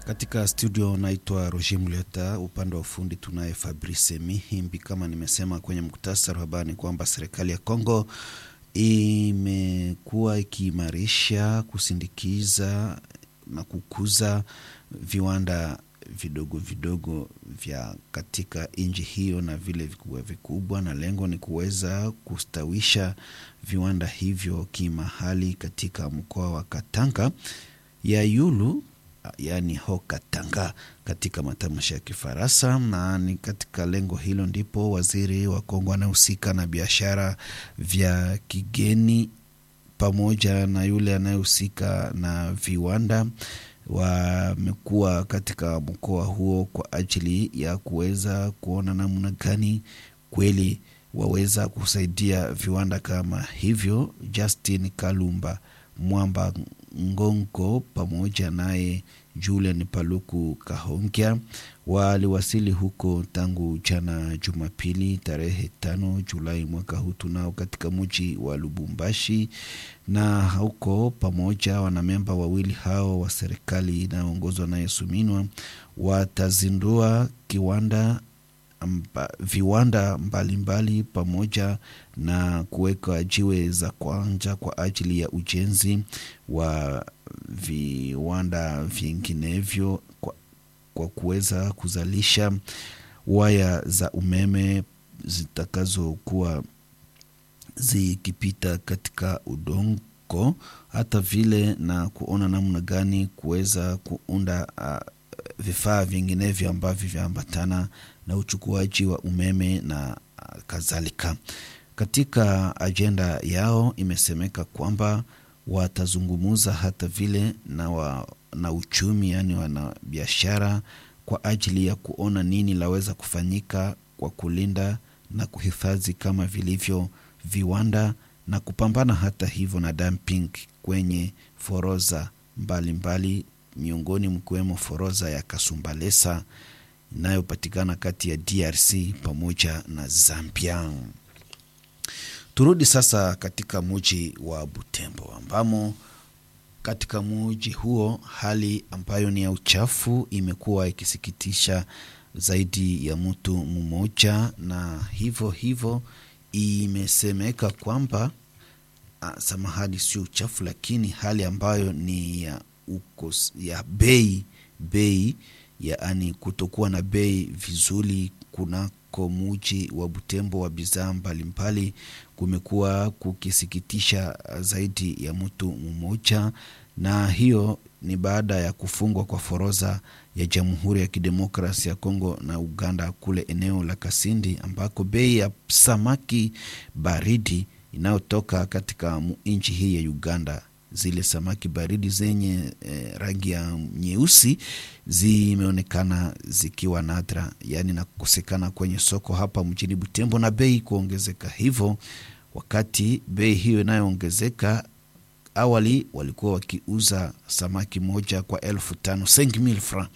Katika studio naitwa Roger Muleta, upande wa ufundi tunaye Fabrice Mihimbi. Kama nimesema kwenye muktasari wa habari ni kwamba serikali ya Kongo imekuwa ikiimarisha, kusindikiza na kukuza viwanda vidogo vidogo vya katika nchi hiyo na vile vikubwa vikubwa, na lengo ni kuweza kustawisha viwanda hivyo kimahali katika mkoa wa Katanga ya Yulu yaani ho Katanga katika matamshi ya Kifaransa. Na ni katika lengo hilo ndipo waziri wa Kongo anayehusika na biashara vya kigeni pamoja na yule anayehusika na viwanda wamekuwa katika mkoa huo kwa ajili ya kuweza kuona namna gani kweli waweza kusaidia viwanda kama hivyo. Justin Kalumba Mwamba Ngongo pamoja naye Julian Paluku Kahongya waliwasili huko tangu jana Jumapili tarehe tano Julai mwaka huu tunao katika mji wa Lubumbashi, na huko pamoja wanamemba wawili hao wa serikali inayoongozwa na Yesu Minwa watazindua kiwanda Amba, viwanda mbalimbali mbali, pamoja na kuweka jiwe za kwanza kwa ajili ya ujenzi wa viwanda vinginevyo kwa, kwa kuweza kuzalisha waya za umeme zitakazokuwa zikipita katika udongo, hata vile na kuona namna gani kuweza kuunda uh, vifaa vinginevyo ambavyo vyaambatana na uchukuaji wa umeme na kadhalika. Katika ajenda yao imesemeka kwamba watazungumuza hata vile na, wa, na uchumi yaani wanabiashara kwa ajili ya kuona nini laweza kufanyika kwa kulinda na kuhifadhi kama vilivyo viwanda na kupambana hata hivyo na dumping kwenye foroza mbalimbali mbali, miongoni mkiwemo foroza ya Kasumbalesa inayopatikana kati ya DRC pamoja na Zambia. Turudi sasa katika muji wa Butembo ambamo katika muji huo hali ambayo ni ya uchafu imekuwa ikisikitisha zaidi ya mtu mmoja, na hivyo hivyo imesemeka kwamba samahani, sio uchafu, lakini hali ambayo ni ya ukos, ya bei bei yaani kutokuwa na bei vizuri kunako muji wa Butembo wa bidhaa mbalimbali kumekuwa kukisikitisha zaidi ya mtu mmoja, na hiyo ni baada ya kufungwa kwa foroza ya Jamhuri ya Kidemokrasia ya Kongo na Uganda kule eneo la Kasindi ambako bei ya samaki baridi inayotoka katika nchi hii ya Uganda zile samaki baridi zenye eh, rangi ya nyeusi zimeonekana zikiwa nadra, yaani na kukosekana kwenye soko hapa mjini Butembo na bei kuongezeka hivyo. Wakati bei hiyo inayoongezeka, awali walikuwa wakiuza samaki moja kwa elfu tano francs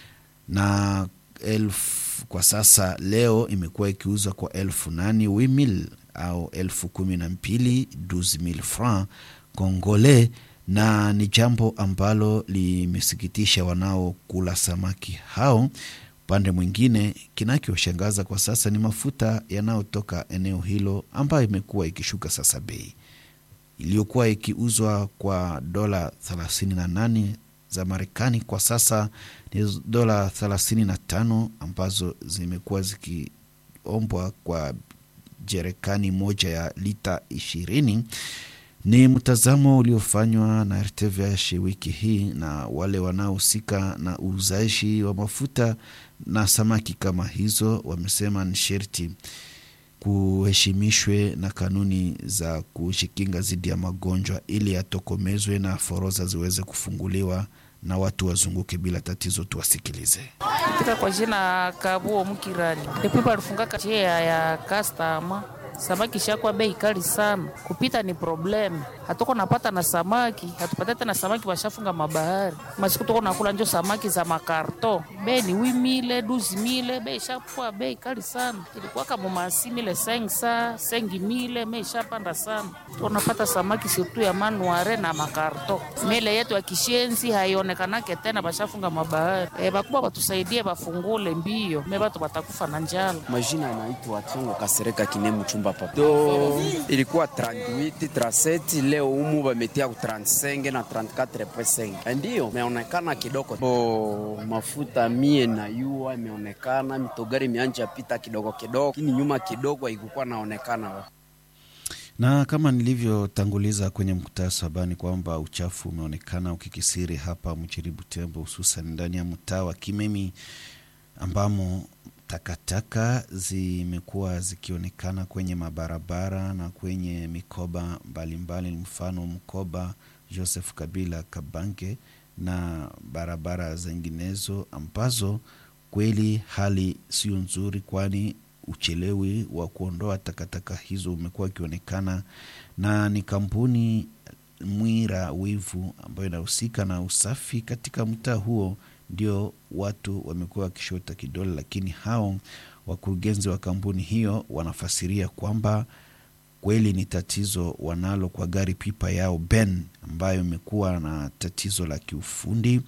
na elfu, kwa sasa leo imekuwa ikiuzwa kwa elfu nane wimil au elfu kumi na mbili francs Kongole, na ni jambo ambalo limesikitisha wanaokula samaki hao. Upande mwingine, kinachoshangaza kwa sasa ni mafuta yanayotoka eneo hilo ambayo imekuwa ikishuka sasa. Bei iliyokuwa ikiuzwa kwa dola 38 za Marekani kwa sasa ni dola 35 ambazo zimekuwa zikiombwa kwa jerekani moja ya lita ishirini. Ni mtazamo uliofanywa na RTVH wiki hii na wale wanaohusika na uuzaji wa mafuta na samaki kama hizo, wamesema ni sherti kuheshimishwe na kanuni za kujikinga dhidi ya magonjwa ili yatokomezwe na foroza ziweze kufunguliwa na watu wazunguke bila tatizo. Tuwasikilize. Katika kwa jina Kabuo Mukirali depuis balifungaka njia ya kastama samaki shakuwa bei kali sana, kupita ni probleme. Hatuko napata na samaki, hatupata tena samaki, washafunga mabahari. Masiku tuko nakula njo samaki za makarto, bei ni wimile duzi mile, bei shakuwa bei kali sana. Ilikuwa kama masi mile sengsa sengi mile, bei shapanda sana. Tunapata samaki surtu ya manuare na makarto. Mele yetu ya kishenzi haionekanake tena, bashafunga mabahari. E, bakubwa batusaidie bafungule mbio, me batu batakufa na njala. Majina anaitwa Tongo Kasereka Kinemu chumba papa. Do ilikuwa 38 37 leo umu bametia ku 35 na 34.5. Ndio imeonekana kidogo. Bo mafuta mie na yua imeonekana mitogari imeanja pita kidogo kidogo. Kini nyuma kidogo haikukuwa naonekana. Na kama nilivyotanguliza kwenye muktasaba ni kwamba uchafu umeonekana ukikisiri hapa mjini Butembo, hususan ndani ya mtaa wa Kimemi ambamo takataka zimekuwa zikionekana kwenye mabarabara na kwenye mikoba mbalimbali, mfano mkoba Joseph Kabila Kabange na barabara zinginezo ambazo kweli hali sio nzuri, kwani uchelewi wa kuondoa takataka hizo umekuwa ukionekana, na ni kampuni Mwira Wivu ambayo inahusika na usafi katika mtaa huo ndio watu wamekuwa wakishota kidole, lakini hao wakurugenzi wa kampuni hiyo wanafasiria kwamba kweli ni tatizo wanalo kwa gari pipa yao Ben ambayo imekuwa na tatizo la kiufundi,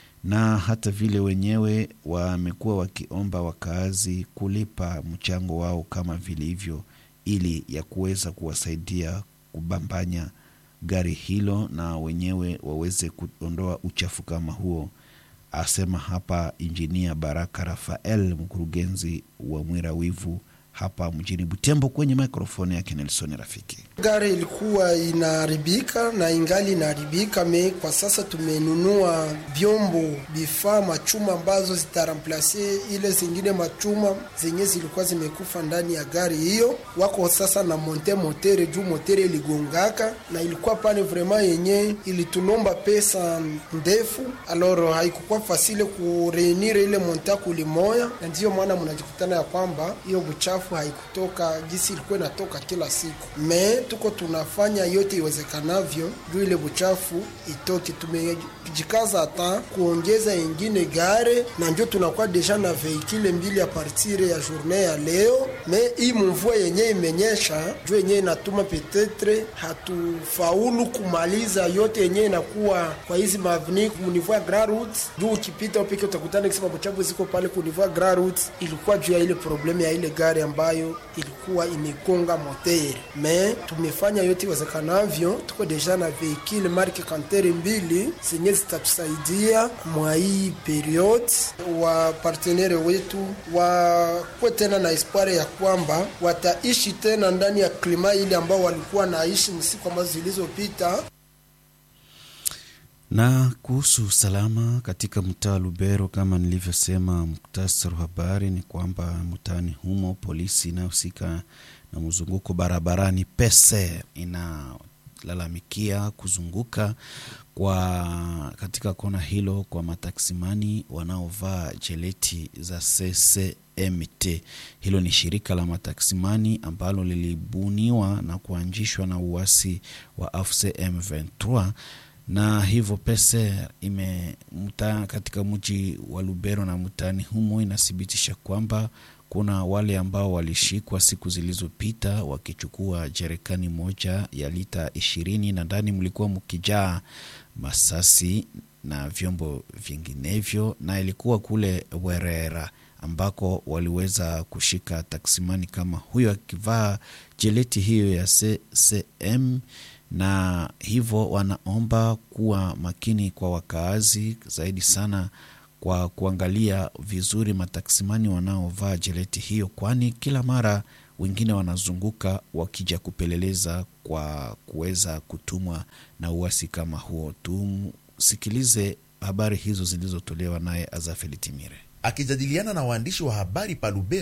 na hata vile wenyewe wamekuwa wakiomba wakaazi kulipa mchango wao kama vilivyo, ili ya kuweza kuwasaidia kubambanya gari hilo na wenyewe waweze kuondoa uchafu kama huo asema hapa injinia Baraka Rafael, mkurugenzi wa Mwira Wivu hapa mjini Butembo, kwenye mikrofoni yake Nelson Rafiki. Gari ilikuwa inaharibika na ingali inaharibika, me kwa sasa tumenunua vyombo vifaa machuma ambazo zitaramplase ile zingine machuma zenye zilikuwa zimekufa ndani ya gari hiyo. Wako sasa na monte motere juu motere iligongaka na ilikuwa pane vrema yenye ilitunomba pesa ndefu, aloro haikukuwa fasile kureunire ile monta kulimoya, na ndiyo maana mnajikutana ya kwamba hiyo buchafu haikutoka gisi ilikuwa inatoka kila siku. Me tuko tunafanya yote iwezekanavyo juu ile buchafu itoke. Tumejikaza hata kuongeza ingine gare, na njo tunakuwa deja na veikile mbili ya partire ya journée ya leo. Me hii mvua yenye imenyesha juu yenye inatuma petetre hatufaulu kumaliza yote yenye inakuwa kwa hizi maveni kunivua Grand Route, juu ukipita upike utakutana kisema buchafu ziko pale kunivua Grand Route, ilikuwa juu ya ile problemu ya ile gari ambayo ilikuwa imegonga moteri. Me tumefanya yote iwezekanavyo, tuko deja na veikile marke kantere mbili zenye zitatusaidia mwa hii periode. Wa partenere wetu wakuwe tena na espoir ya kwamba wataishi tena ndani ya klima ile ambao walikuwa naishi msiku ambazo zilizopita. Na kuhusu usalama katika mtaa wa Lubero, kama nilivyosema muktasari wa habari ni kwamba mtaani humo polisi inayohusika na mzunguko barabarani pese inalalamikia kuzunguka kwa katika kona hilo kwa mataksimani wanaovaa jeleti za CCMT. Hilo ni shirika la mataksimani ambalo lilibuniwa na kuanzishwa na uasi wa AFC M23 na hivyo pese ime mta katika mji wa Lubero na mtaani humo inathibitisha kwamba kuna wale ambao walishikwa siku zilizopita wakichukua jerekani moja ya lita ishirini na ndani mlikuwa mkijaa masasi na vyombo vinginevyo, na ilikuwa kule Werera ambako waliweza kushika taksimani kama huyo akivaa jeleti hiyo ya CCM na hivyo wanaomba kuwa makini kwa wakaazi zaidi sana kwa kuangalia vizuri mataksimani wanaovaa jeleti hiyo, kwani kila mara wengine wanazunguka wakija kupeleleza kwa kuweza kutumwa na uasi kama huo. Tumsikilize habari hizo zilizotolewa naye Azafeli Timire akijadiliana na waandishi wa habari pa Lubero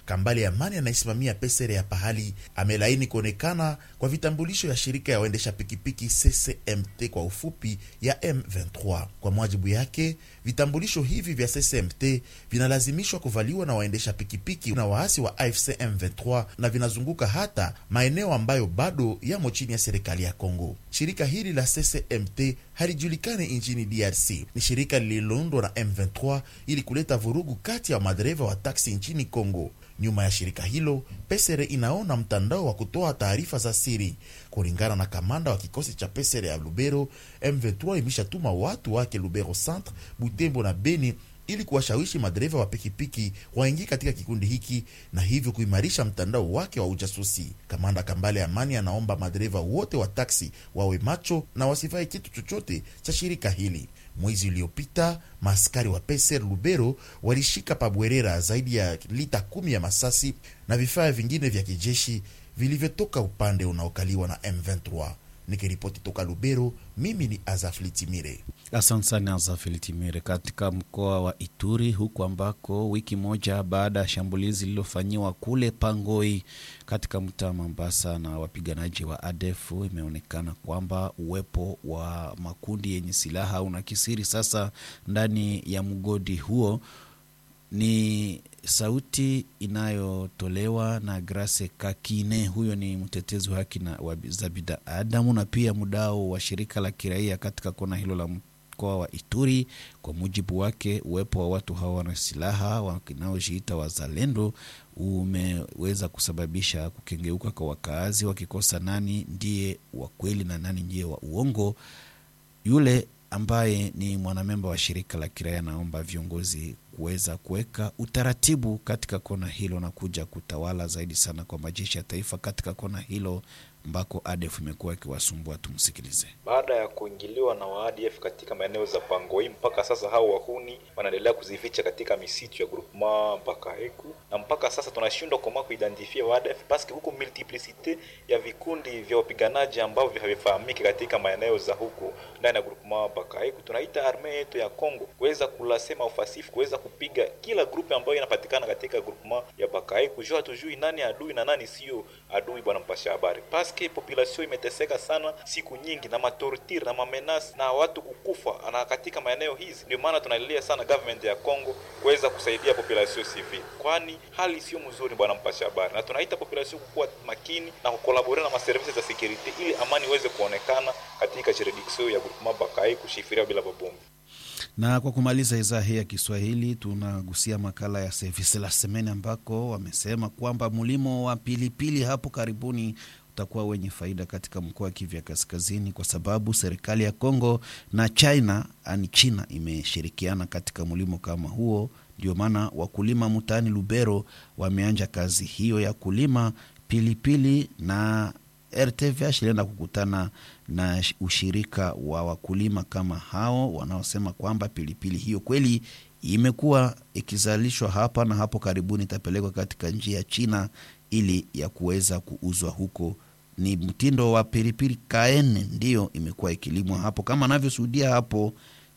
Kambale Amani anayesimamia pesere ya pahali amelaini kuonekana kwa vitambulisho ya shirika ya waendesha pikipiki CCMT kwa ufupi ya M23. Kwa mujibu yake, vitambulisho hivi vya CCMT vinalazimishwa kuvaliwa na waendesha pikipiki na waasi wa AFC M23 na vinazunguka hata maeneo ambayo bado yamo chini ya serikali ya Kongo. Shirika hili la CCMT halijulikani nchini DRC. Ni shirika lililoundwa na M23 ili kuleta vurugu kati ya madereva wa taksi nchini Kongo. Nyuma ya shirika hilo, Pesere inaona mtandao wa kutoa taarifa za siri. Kulingana na kamanda wa kikosi cha Pesere ya Lubero, M23 imeshatuma watu wake Lubero Centre, Butembo na Beni ili kuwashawishi madereva wa pikipiki waingie katika kikundi hiki na hivyo kuimarisha mtandao wake wa ujasusi. Kamanda Kambale Amani anaomba madereva wote wa taksi wawe macho na wasivae kitu chochote cha shirika hili. Mwezi uliopita maaskari wa Peser Lubero walishika pabwerera zaidi ya lita kumi ya masasi na vifaa vingine vya kijeshi vilivyotoka upande unaokaliwa na M23. Nikiripoti toka Lubero, mimi ni Azafli Timire. Asante sana Azafili Timire. Katika mkoa wa Ituri, huku ambako wiki moja baada ya shambulizi lililofanyiwa kule Pangoi katika mtaa Mambasa na wapiganaji wa ADF, imeonekana kwamba uwepo wa makundi yenye silaha unakisiri sasa ndani ya mgodi huo. Ni sauti inayotolewa na Grace Kakine, huyo ni mtetezi wa haki na za binadamu na pia mdao wa shirika la kiraia katika kona hilo la mkoa wa Ituri. Kwa mujibu wake, uwepo wa watu hawa wana silaha wanaojiita wazalendo umeweza kusababisha kukengeuka kwa wakaazi, wakikosa nani ndiye wa kweli na nani ndiye wa uongo. Yule ambaye ni mwanamemba wa shirika la kiraia anaomba viongozi kuweza kuweka utaratibu katika kona hilo na kuja kutawala zaidi sana kwa majeshi ya taifa katika kona hilo ambako ADF imekuwa ikiwasumbua. Tumsikilize. Baada ya kuingiliwa na wa ADF katika maeneo za Pangoi, mpaka sasa hao wahuni wanaendelea kuzificha katika misitu ya groupement mpaka Heku, na mpaka sasa tunashindwa koma kuidentifia wa ADF paske huko multiplicite ya vikundi vya wapiganaji ambavyo havifahamiki katika maeneo za huko ndani ya groupement mpaka Heku. Tunaita arme yetu ya Kongo kuweza kulasema ufasifu, kuweza kupiga kila grupe ambayo inapatikana katika groupement ya Bakae, kujua hatujui nani adui na nani sio adui. Bwana mpasha habari, paske population imeteseka sana siku nyingi na matortire na mamenasi na watu kukufa na katika maeneo hizi. Ndio maana tunalilia sana government ya Kongo kuweza kusaidia population civil, kwani hali sio mzuri, bwana mpasha habari, na tunaita population kukuwa makini na kukolabore na maservisi za security ili amani iweze kuonekana katika jurisdiction ya groupement Bakae kushifiria bila babombi na kwa kumaliza idhaa hii ya Kiswahili tunagusia makala ya service la semene, ambako wamesema kwamba mlimo wa pilipili hapo karibuni utakuwa wenye faida katika mkoa wa Kivu ya Kaskazini kwa sababu serikali ya Kongo na China ani China imeshirikiana katika mlimo kama huo. Ndio maana wakulima mtaani Lubero wameanja kazi hiyo ya kulima pilipili na RTVH ilienda kukutana na ushirika wa wakulima kama hao wanaosema kwamba pilipili hiyo kweli imekuwa ikizalishwa hapa na hapo karibuni itapelekwa katika njia ya China ili ya kuweza kuuzwa huko. Ni mtindo wa pilipili kaene ndiyo imekuwa ikilimwa hapo, kama anavyoshuhudia hapo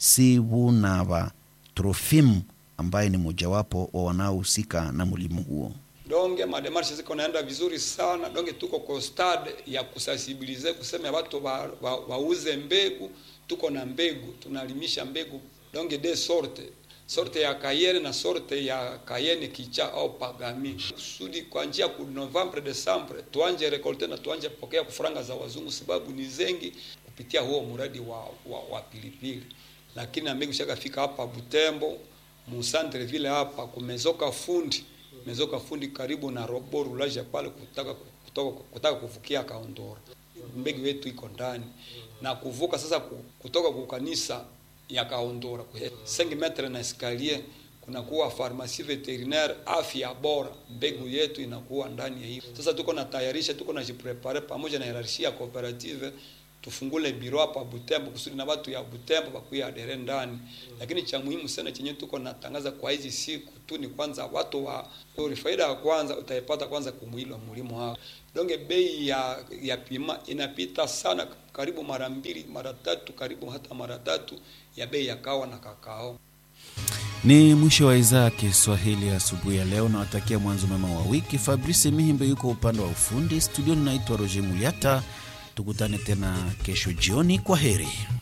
Sibunava Trofim ambaye ni mojawapo wa wanaohusika na mlimo huo. donge mademarshe ziko naenda vizuri sana donge, tuko kwa stade ya kusensibilize kusema watu wauze wa, wa mbegu. Tuko na mbegu tunalimisha mbegu donge de sorte sorte ya kayene na sorte ya kayene kicha au pagami, kusudi kwa njia ku Novembre Desembre tuanje rekolte na tuanje pokea kufuranga za wazungu, sababu ni zengi kupitia huo mradi wa, wa, wa pilipili. Lakini na mbegu shakafika hapa Butembo musantre vile hapa kumezoka fundi mezoka fundi karibu na robo rulaja pale kutaka kutoka kutaka kuvukia Kaondora. Mbegu yetu iko ndani na kuvuka sasa kutoka kwa kanisa ya Kaondora 5 metre na escalier kunakuwa farmasi veterinaire afya bora, mbegu yetu inakuwa ndani ya hiyo. Sasa tuko na tayarisha, tuko na jiprepare pamoja na hierarchia ya cooperative tufungule biro hapa Butembo kusudi na watu ya Butembo bakuya adere ndani. Lakini cha muhimu sana chenye tuko natangaza kwa hizi siku tu ni kwanza watu wa uri, faida ya kwanza utaipata kwanza kumwili wa mlimo hao. Donge bei ya ya pima inapita sana, karibu mara mbili mara tatu, karibu hata mara tatu ya bei ya kawa na kakao. Ni mwisho wa idhaa ya Kiswahili asubuhi ya leo. Nawatakia mwanzo mema wa wiki. Fabrice Mihimbe yuko upande wa ufundi studioni. Naitwa Roger Muliata, tukutane tena kesho jioni. Kwa heri.